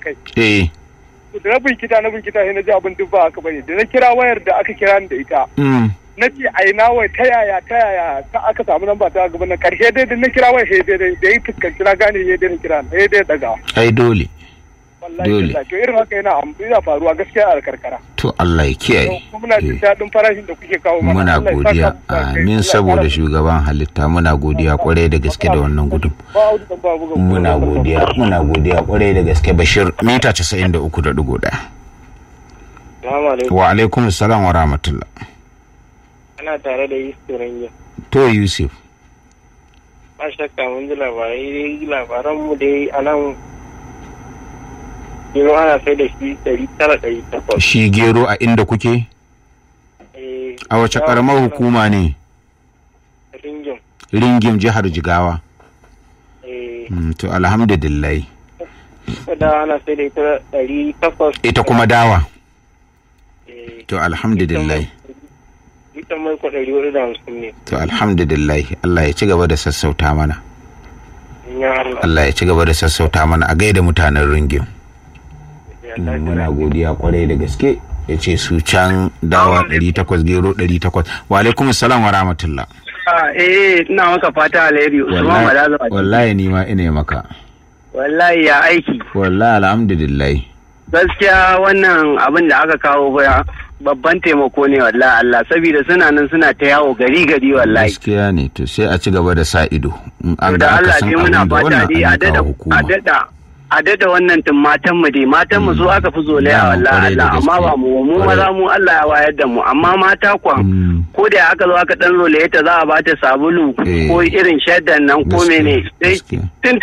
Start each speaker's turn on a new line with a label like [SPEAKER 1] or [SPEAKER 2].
[SPEAKER 1] kai
[SPEAKER 2] eh
[SPEAKER 1] da na binkita na binkita sai na ji abin duk ba haka bane da na kira wayar da aka kira ni da ita
[SPEAKER 2] mm.
[SPEAKER 1] na ce a ina wai ta yaya ta yaya ta aka samu nan ba ta gaba na karshe dai da na kira wai sai dai da yi fuskanci na gane ya dai na kira sai dai daga
[SPEAKER 2] ai dole
[SPEAKER 1] wallahi
[SPEAKER 2] Dole.
[SPEAKER 1] tallahi. to irin haka yana am- yana faruwa gaskiya a karkara
[SPEAKER 2] to Allah ya kiyaye
[SPEAKER 1] kuma muna jin
[SPEAKER 2] Eh.
[SPEAKER 1] daɗin farashin da kuke kawo mana
[SPEAKER 2] muna
[SPEAKER 1] Allah ya saka
[SPEAKER 2] godiya
[SPEAKER 1] muku da alheri.
[SPEAKER 2] amin
[SPEAKER 1] Allah ya
[SPEAKER 2] saboda
[SPEAKER 1] ƙara-
[SPEAKER 2] shugaban halitta muna godiya kwarai da gaske da wannan gudun
[SPEAKER 1] ba audu dan babu ga
[SPEAKER 2] muna godiya muna godiya kwarai da gaske bashir mita 93.1
[SPEAKER 3] Salamu alaikum.
[SPEAKER 2] wa alaikum salam wa rahmatullah
[SPEAKER 3] Ana tare da Yusuf Rangin.
[SPEAKER 2] to yusuf
[SPEAKER 3] Ba shakka mun ji labarai dai labaran mu dai a nan Yiro ana sai da shi ɗari tara ɗari takwas.
[SPEAKER 2] shi gero a inda kuke
[SPEAKER 3] Eh,
[SPEAKER 2] a wace karamar hukuma ne
[SPEAKER 3] Ringin.
[SPEAKER 2] ringim jihar jigawa
[SPEAKER 3] Eh,
[SPEAKER 2] Mm, to alhamdulillah
[SPEAKER 3] da ana sai da ita ɗari takwas.
[SPEAKER 2] ita kuma dawa
[SPEAKER 3] Eh,
[SPEAKER 2] to alhamdulillah
[SPEAKER 3] ita mai ko ɗari hudu da hamsin ne.
[SPEAKER 2] to alhamdulillah Allah ya ci gaba da sassauta mana
[SPEAKER 3] Ya Allah.
[SPEAKER 2] Allah ya ci gaba da sassauta mana a gaida mutanen ringim
[SPEAKER 3] Ya Allah.
[SPEAKER 2] muna godiya kwarai da gaske ya ce su can dawa 800 gero 800 wa alaikum salam wa rahmatullah
[SPEAKER 4] eh ina maka fata alheri Usman
[SPEAKER 2] wallahi
[SPEAKER 4] Malaza
[SPEAKER 2] wallahi ni ma ina maka
[SPEAKER 4] wallahi ya aiki
[SPEAKER 2] wallahi alhamdulillah
[SPEAKER 4] gaskiya wannan abin da aka kawo ba babban taimako ne wallahi Allah saboda suna nan suna ta yawo gari gari wallahi
[SPEAKER 2] gaskiya ne to sai a ci gaba da sa ido in an
[SPEAKER 4] da
[SPEAKER 2] ga aka
[SPEAKER 4] Allah
[SPEAKER 2] san
[SPEAKER 4] dai muna
[SPEAKER 2] abin da
[SPEAKER 4] fata
[SPEAKER 2] wannan
[SPEAKER 4] dai a
[SPEAKER 2] an
[SPEAKER 4] dada
[SPEAKER 2] kawo
[SPEAKER 4] a
[SPEAKER 2] hukuma
[SPEAKER 4] dada a dada wannan tun matan mu dai matan mu su aka fi zolaya
[SPEAKER 2] Na'am,
[SPEAKER 4] wallahi
[SPEAKER 2] kwarai da
[SPEAKER 4] Allah amma
[SPEAKER 2] gaske.
[SPEAKER 4] ba mu mu
[SPEAKER 2] Kwarai.
[SPEAKER 4] maza mu Allah ya wayar da mu amma mata kwan
[SPEAKER 2] Mm.
[SPEAKER 4] ko da aka zo aka dan zolaye ta za a bata sabulu
[SPEAKER 2] Eh.
[SPEAKER 4] ko irin shaddan nan ko
[SPEAKER 2] Gaskiya,
[SPEAKER 4] mene sai
[SPEAKER 2] gaskiya.
[SPEAKER 4] tun